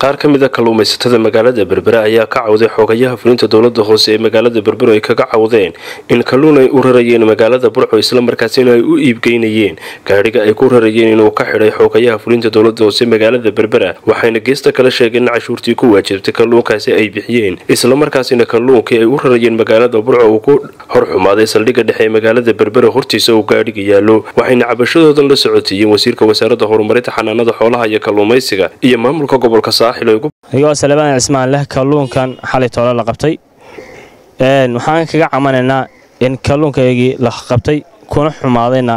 qaar ka mid a kalluumaysatada magaalada berbere ayaa ka cawday xoogayaha fulinta dowlada hoose ee magaalada berbero ay kaga cawdeen in kalluun ay u rarayeen magaalada burco islamarkaasina ay u iibgeynayeen gaadhiga ay ku rarayeen inuu ka xidhay xoogayaha fulinta dowlada hoose magaalada berbera waxayna geesta kala sheegeen in cashuurtii ku waajibtay kalluunkaasi ay bixiyeen islamarkaasina kalluunkii ay u rarayeen magaalada burco uu ku horxumaaday saldhigga dhexe ee magaalada berbera hortiisa uu gaadhiga yaallo waxayna cabashadoodan la socotiiyeen wasiirka wasaaradda horumarinta xanaanada xoolaha iyo kalluumaysiga iyo maamulka gobolka ayagoo salebaan cismaan leh kalluunkan xalay toole la qabtay waxaan kaga camanaynaa in kalluunkaygii la qabtay kuna xumaadayna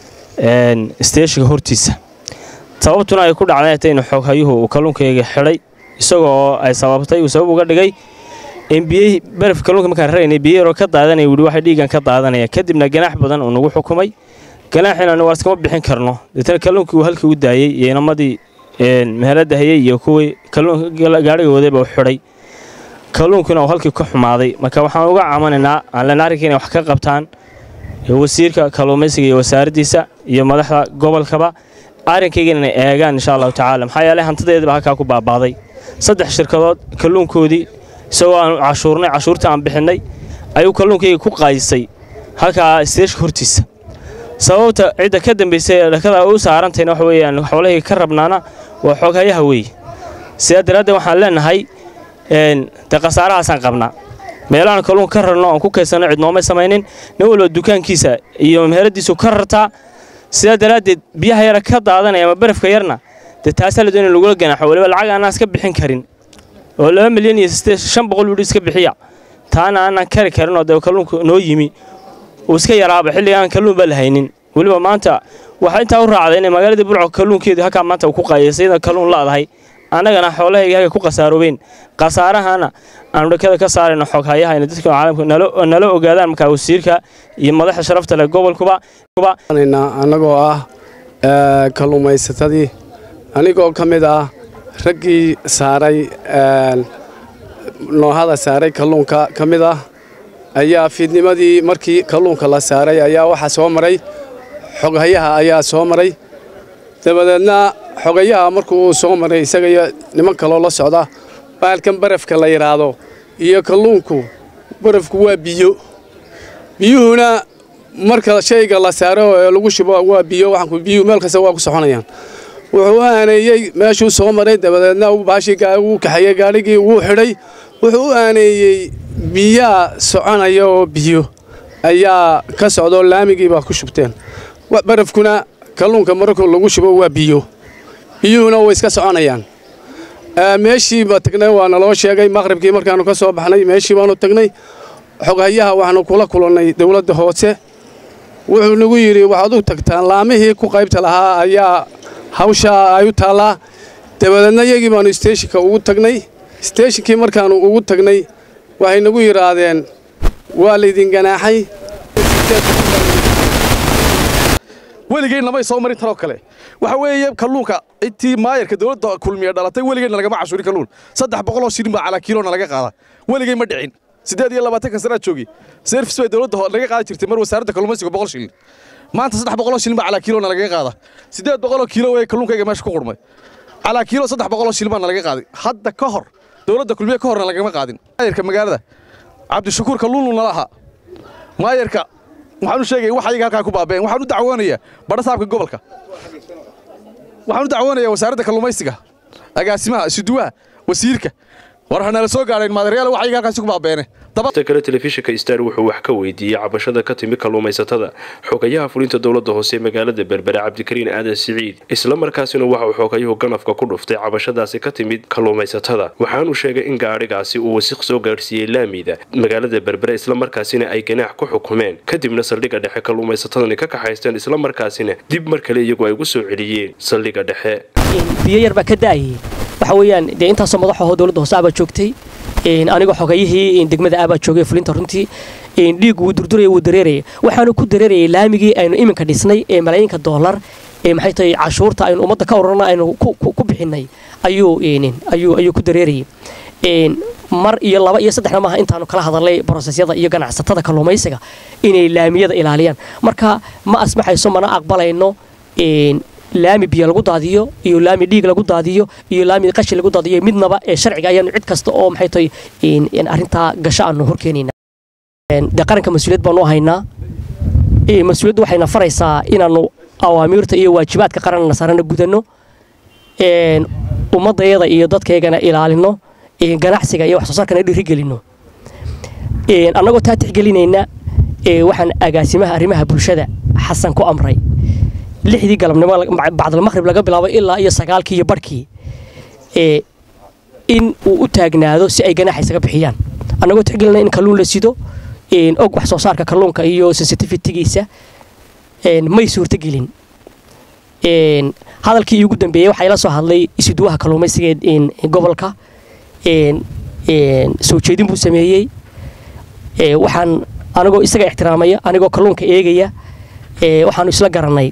steeshiga hortiisa sababtuna ay ku dhacdayta in xooghayuhu uu kalluunkayga xidhay isagoo ay sababtay uu sabab uga dhigay in biyihii baraf kalluunka markaan raraynay biyo yaroo ka daadanaya wuhi waxay dhiigan ka daadanaya kadibna ganaax badan uu nagu xukumay ganaaxiina waar iskama bixin karno deetana kalluunkii uu halkii u daayey iyo inamadii meherada hayey iyo kuwii gaadhiga wadayba u xidhay kalluunkuna uu halkii ka xumaaday marka waxaan uga camanaynaa aan lena arrinka inay wax ka qabtaan wasiirka kalluumaysiga iyo wasaaraddiisa iyo madaxda gobolkaba arrinkaygana inay eegaan insha allahu tacaala maxaa yeelay hantideediba halkaa ku baabaaday saddex shirkadood kalluunkoodii isagoo aan cashuurnay cashuurtii aan bixinnay ayuu kalluunkayga ku qaayisay halkaa isteeshka hortiisa sababta cidda ka dambaysay ee dhakada u saarantayna waxa weeyaan xoolahayga ka rabnaana waa xooghayaha weeye sidaa daraaddeed waxaan leenahay dee khasaarahaasaan qabnaa meelahaan kalluun ka rarno oon ku kaysanno cidnoomay samaynin nin walba dukaankiisa iyo meheradiisu ka rartaa sidaa daraaddeed biyaha yara ka daadanaya ama barafka yarna dee taasaa la doona in lagula ganaaxo waliba lacag aanaan iska bixin karin oo laba milyan iyo shan boqol wudhi iska bixiya taana aanaan kari karin oo dee kalluunku noo yimi uu iska yaraaba xilligaan kalluun baa la haynin weliba maanta waxaa intaa u raacday inay magaaladii burco kalluunkeedii halkaa maanta uu ku qaayasay iyada kalluun la'dahay annagana xoolahayga halka ku khasaaroobeen khasaarahana aanu dhakada ka saarayno xooghayaha inay dadka caalamka nala ogaadaan markaa wasiirka iyo madaxa sharafta leh gobolkuba annagoo ah kalluumaysatadii anigoo ka mid ah raggii saaray noohada saaray kalluunka ka mid ah ayaa fiidnimadii markii kalluunka la saaray ayaa waxaa soo maray xoghayaha ayaa soo maray dabadeedna xogayaha markuu uu soo maray isaga iyo niman kaloo la socda baalkan barafka la yidhaahdo iyo kalluunku barafku waa biyo biyuhuna marka shayga la saaro ee lagu shubo waa biyo waxaanku biyuhu meel kasta waa ku soconayaan wuxuu u aaneeyey meeshuu soo maray dabadeedna baashii wuu kaxeeyey gaadhigii wuu xidhay wuxuu u aaneeyey biyaa soconaya oo biyo ayaa ka socdaoo laamigii baa ku shubteen barafkuna kalluunka mararku lagu shubo waa biyo biyuhuna way iska soconayaan meeshiiba tagnay waa naloo sheegay maqribkii markaannu ka soo baxnay meeshii baannu tagnay xoghayaha waxaannu kula kulannay dawladda hoose wuxuu nagu yidhi waxaad u tagtaan laamihii ku qaybta lahaa ayaa hawshaa ay u taallaa dabadeedna iyagii baannu isteeshinka ugu tagnay isteeshinkii markaannu ugu tagnay waxay nagu yidhaahdeen waa laydin ganaaxay weligeen namay soo marin tanoo kale waxa weeye kalluunka intii maayarka dowladda kulmiya dhalatay weligeenna lagama cashuurin kalluun saddex boqoloo shilin baa calaa kiilona laga qaada weligeen ma dhicin siddeed iyo labaatanka sanaad joogi serfis bay dowladda laga qaadi jirtay mar wasaaradda kalluumaysiga boqol shilin maanta saddex boqoloo shilin baa calaa kiilona lagaga qaada siddeed boqoloo kiilo weye kalluunkayga meesha ku qurmay calaa kiilo saddex boqoloo shilin baana laga qaaday hadda ka hor dowladda kulmiye ka horna lagama qaadin maayarka magaalada cabdishakuur kalluunu nala ahaa maayarka waxaan u sheegaya wax ayaga halkaa ku baabeen waxaan u dacwoonayaa badhasaabka gobolka waxaan u dacwoonayaa wasaaradda kalluumaysiga agaasimaha isuduwaha wasiirka war hanala soo gaadheen maadareyaal wax ayaga halkaasi ku baabeene ta kale telefishinka star wuxuu wax ka weydiiyey cabashada ka timi kalluumaysatada xogayaha fulinta dowlada hoose magaalada berbere cabdikariin aadan siciid islamarkaasina waxa uu xoogayuhu ganafka ku dhuftay cabashadaasi ka timid kalluumaysatada waxaanuu sheegay in gaadhigaasi uu wasiq soo gaadhsiiyey laamida magaalada berbere islamarkaasina ay ganaax ku xukumeen kadibna saldhigga dhexe kalluumaysatadani ka kaxaysteen islamarkaasina dib mar kale iyagu ay ugu soo celiyeen saldhigga dhexe biyo yarbaa ka da'ayay waxa weeyaan dee intaasoo madaxaho dowladda hoose abaa joogtay anigoo xogayihii degmada abaa joogay fulinta runtii dhiig wuu durduraya wuu dareeraya waxaanu ku dareerayay laamigii aynu iminka dhisnay ee malaayinka doolar ee maxay tahay cashuurta aynu ummadda ka ururna aynu ku bixinay ayuu ayuu ku dareerayay mar iyo laba iyo saddexna maaha intaanu kala hadalnay brosesyada iyo ganacsatada kalluumaysiga inay laamiyada ilaaliyaan marka ma asmaxayso mana aqbalayno laami biyo lagu daadiyo iyo laami dhiig lagu daadiyo iyo laami qashin lagu daadiyo midnaba ee sharciga ayaanu cid kasta oo maxay tahay arrintaa gasho aanu horkeenayna dee qaranka mas-uuliyad baanu u haynaa mas-uuliyaddu waxayna faraysaa inaannu awaamiirta iyo waajibaadka qaranna saarana gudanno ummaddayada iyo dadkaygana ilaalino ganacsiga iyo wax soo saarkana dhiirigelinno annagoo taa tixgelinayna waxaan agaasimaha arrimaha bulshada xasan ku amray lixdii galabnimo bacdalmaqhrib laga bilaabo ilaa iyo sagaalkii iyo barhkii in uu u taagnaado si ay ganaaxa isaga bixiyaan annagoo tixgelinna in kalluun la sido og wax soo saarka kalluunka iyo sensitivitigiisa may suurtogelin hadalkii iigu dambeeyey waxaa ila soo hadlay isuduwaha kalluumaysiga gobolka soo jeedin buu sameeyey waxaan anigoo isaga ixtiraamaya anigoo kalluunka eegaya waxaanu isla garannay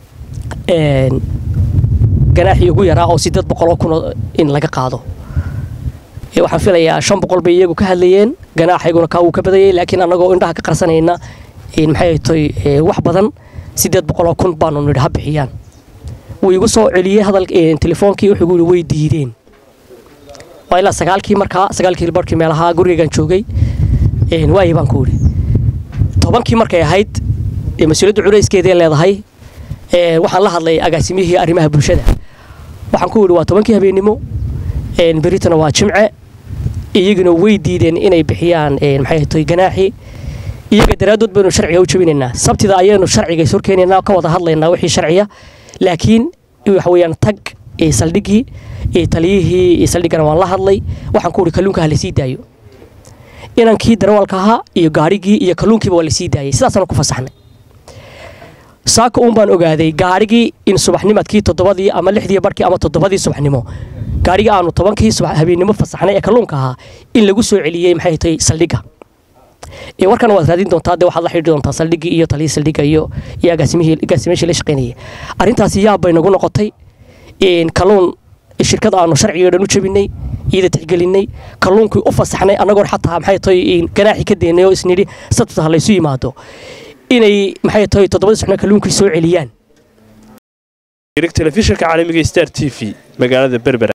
ganaaxii ugu yaraa oo sideed boqoloo kunoo in laga qaado waxaan filayaa shan boqol bay iyagu ka hadlayeen ganaaxayguna kaa wuu ka badayay laakiin annagoo indhaha ka qarsanayna maxay tahay wax badan sideed boqoloo kun baanu nidhi ha bixiyaan wuu igu soo celiyey hadal telefoonkii wuxuu igu yidhi way diideen waa ilaa sagaalkii markaa sagaalkii barkii meelaha gurigeegan joogay waayi baan ku idhi tobankii markay ahayd mas-uuliyadda culayskeeday leedahay waxaan la hadlay agaasimihii arrimaha bulshada waxaan ku idhi waa tobankii habeennimo beritana waa jimce iyaguna way diideen inay bixiyaan maxay tahay ganaaxii iyaga daraaddood baynu sharciga u jebinaynaa sabtida ayaynu sharciga is horkeenaynaa ka wada hadlaynaa wixii sharciya laakiin waxa weeyaan tag saldhiggii taliyihii saldhiggana waan la hadlay waxaan ku idhi kalluunka ha la sii daayo inankii darawalka ahaa iyo gaarigii iyo kalluunkiiba waa la sii daayay sidaasaanu ku fasaxnay saaka uun baan ogaaday gaarigii in subaxnimadkii toddobadii ama lixdii barkii ama toddobadii subaxnimo gaarigii aanu tobankii habeennimo fasaxnay ee kalluunka ahaa in lagu soo celiyey maxay tahay saldhigga warkana waad raadin doontaa dee waxaad la xidhi doontaa saldhiggii iyo taliyii saldhigga iyo iyo agaasimihii agaasimeeshii la shaqaynayay arrintaasi yaab bay nagu noqotay kalluun shirkada aanu sharciga dhan u jebinay iyada tixgelinay kalluunkii u fasaxnay annagoo xataa maxay tahay ganaaxii ka deynay oo isnidhi sabtita ha laysu yimaado inay maxay tahay toddobadii suxna kalluunkii soo celiyaan telefishinka caalamiga star t v magaalada berbera